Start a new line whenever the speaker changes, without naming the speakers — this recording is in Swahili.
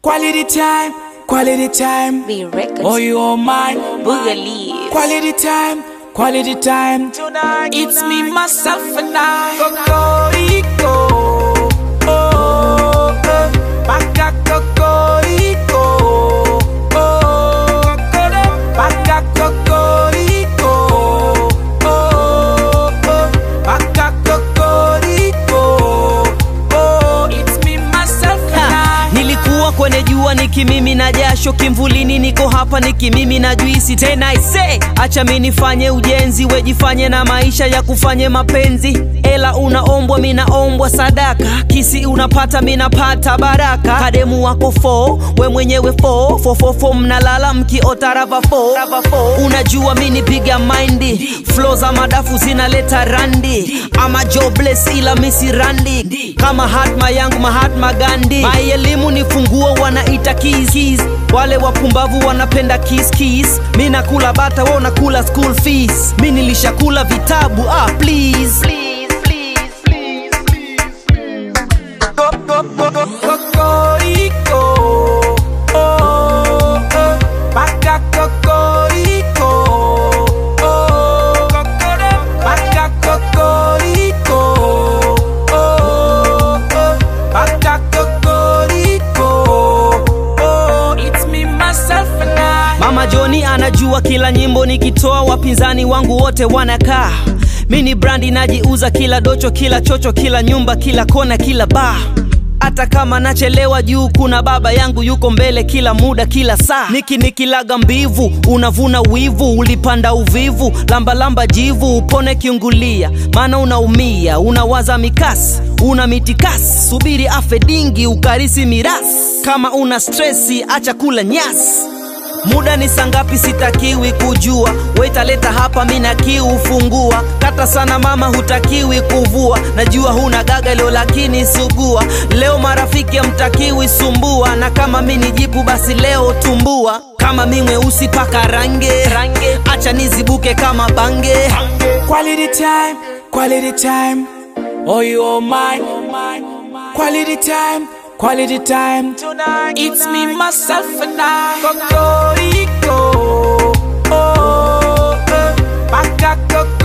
Quality time, quality time.
Be records.
Oh, you are mine.
Boogaloo.
Quality time, quality time. It's me, myself, and I. Cocorico. Oh, oh. Baka cocorico. Oh, cocoro. Baka cocorico. Oh, oh. Baka cocorico. Oh, it's me, myself, and
Ha,
I.
nilikuwa kwenye jua nikimimi na jasho kimvulini niko hapa nikimimi na juisi tena ise acha mi nifanye ujenzi wejifanye na maisha ya kufanye mapenzi ela unaombwa minaombwa sadaka kisi unapata minapata baraka kademu wako fo we mwenyewe fo fofofo mnalala mkiotarava fo unajua mi nipiga maindi flo za madafu zinaleta randi ama jobless ila misi randi kama hatma yangu mahatma gandi mai elimu ni funguo wanaita keys, keys. wale wapumbavu wanapenda kiss kiss mi nakula bata wa unakula school fees mi nilishakula vitabu ah, please. Please, please, please, please.
Co- co- co- co- Cocorico. Oh, oh. Baka cocorico. Oh, cocoro. Baka cocorico. Oh, oh. Baka cocorico. Oh, it's me, myself, and I.
mama joni anajua kila nyimbo nikitoa wapinzani wangu wote wanakaa mi ni brandi najiuza kila docho kila chocho kila nyumba kila kona kila baa hata kama nachelewa juu kuna baba yangu yuko mbele kila muda kila saa niki nikilaga mbivu unavuna wivu ulipanda uvivu lambalamba jivu upone kiungulia maana unaumia unawaza mikasi una mitikasi subiri afe dingi ukarisi mirasi kama una stresi acha kula nyasi muda ni sangapi sitakiwi kujua wetaleta hapa mina kiu fungua kata sana mama hutakiwi kuvua najua huna gaga leo lakini sugua leo marafiki amtakiwi sumbua na kama mi ni jipu basi leo tumbua kama mi mweusi paka range, range. acha nizibuke kama bange
Quality time, quality time. Oh, you are mine. Quality time, quality time. It's me, myself, and I. Cocorico. Oh, oh. Baka cocorico.